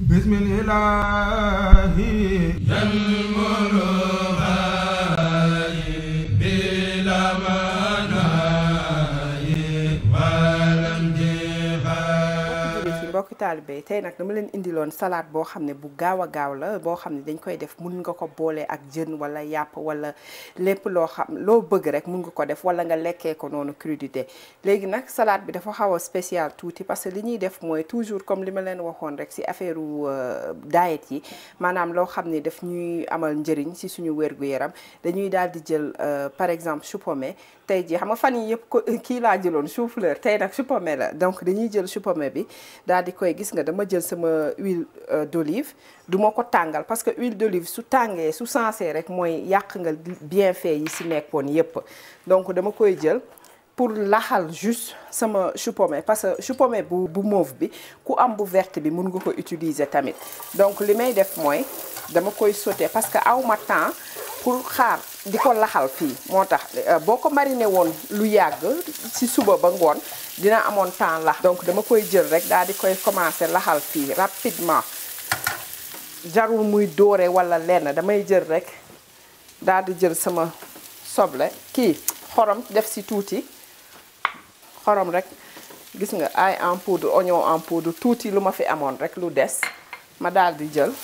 mbokki taalibe tey nag dama leen indiloon salade boo xam ne bu gaaw a gaaw la boo xam ne dañ koy def mun nga ko boole ak jën wala yàpp wala lépp loo xam loo bëgg rek mun nga ko def wala nga lekkee ko noonu crudité léegi nag salade bi dafa xaw a spécial tuuti parce que li ñuy def mooy toujours comme li ma leen waxoon rek si affaire diet yi maanaam loo xam ne daf ñuy amal njëriñ si suñu wér-gu-yaram dañuy daal di jël par exemple chou pommé tey jii xam nga fan yi yëpp ko kii laa jëloon chou-fleur tey nag chou pommé la donc dañuy jël chou pommé bi daal di koy gis nga dama jël sama huile d'olive du ma ko tàngal parce que huile d'olive su tàngee su sensé rek mooy yàq nga bienfait yi si nekkoon yépp donc dama koy jël pour laxal juste sama chou pommé parce que chou pommé bu bu mauve bi ku am bu verte bi mun nga ko utiliser tamit donc li may def mooy dama koy sauté parce que aw ma temps pour xaar di ko laxal fii moo tax boo ko mariné woon lu yàgg ci suba ba ngoon dina amoon temps lax donc dama koy jël rek daal di koy commencer laxal fii rapidement jarul muy doore walla lenn damay jël rek daal di jël sama soble kii xorom def ci tuuti xorom rek gis nga ail en poudre oignon en poudre tuuti lu ma fi amoon rek lu des ma daal di jël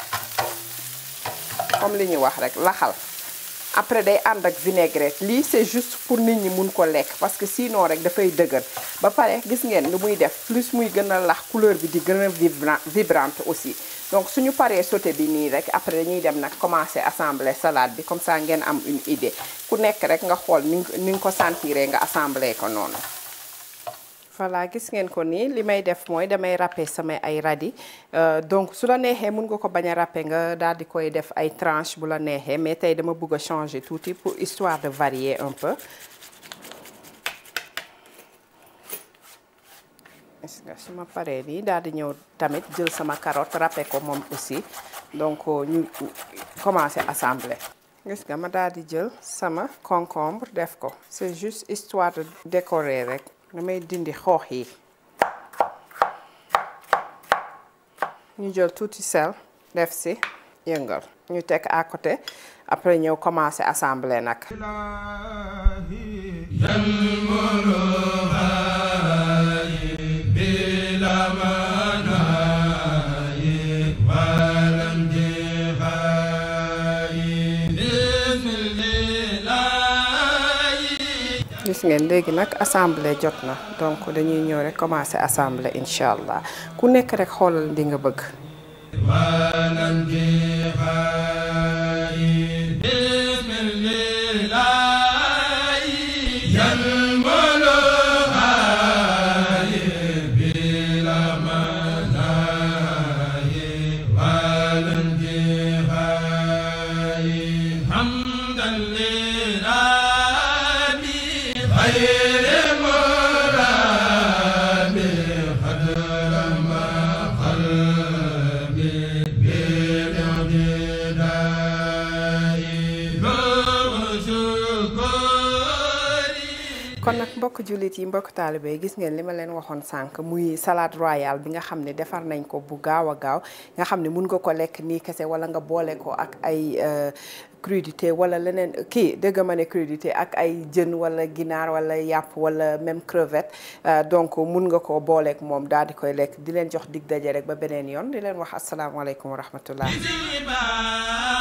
comme li ñuy wax rek laxal après day ànd ak vinaigrette lii c'est juste pour nit ñi mun ko lekk parce que sinon rek dafay dëgër ba pare gis ngeen lu muy def plus muy gën a lax couleur bi di gën a vibrante aussi donc suñu paree sauté bi nii rek après dañuy dem nag commencer assembler salade bi comme ça ngeen am une idée ku nekk rek nga xool ni ni nga ko sentiree nga assembler ko noonu voilà gis ngeen ko nii li may def mooy damay râper samay ay radis donc su la neexee mun nga ko bañ a râper nga daal di koy def ay tranches bu la neexee mais tey dama bëgg a changer tuuti pour histoire de varier un peu gis nga su ma paree nii daal di ñëw tamit jël sama carotte râper ko moom aussi donc ñu commencer assembler gis nga ma daal di jël sama concombre def ko c'est juste histoire de décorer rek damay dindi xoox yi ñu jël tuuti sel def ci yëngal ñu teg à côté après ñëw commencer assembler nag gis ngeen léegi nag assemblée jot na donc dañuy ñëw rek commencer assembler incha allah ku nekk rek xoolal di nga bëgg. kon nag mbokk jullit yi mbokk taalibe yi gis ngeen li ma leen waxoon sànq muy salade royale bi nga xam ne defar nañ ko bu gaaw a gaaw nga xam ne mun nga ko lekk nii kese wala nga boole ko ak ay crudité wala leneen kii dëgg ma ne crudité ak ay jën wala ginaar wala yàpp wala même crevette donc mun nga koo booleek moom daal di koy lekk di leen jox dig daje rek ba beneen yoon di leen wax asalaamaaleykum wa rahmatullah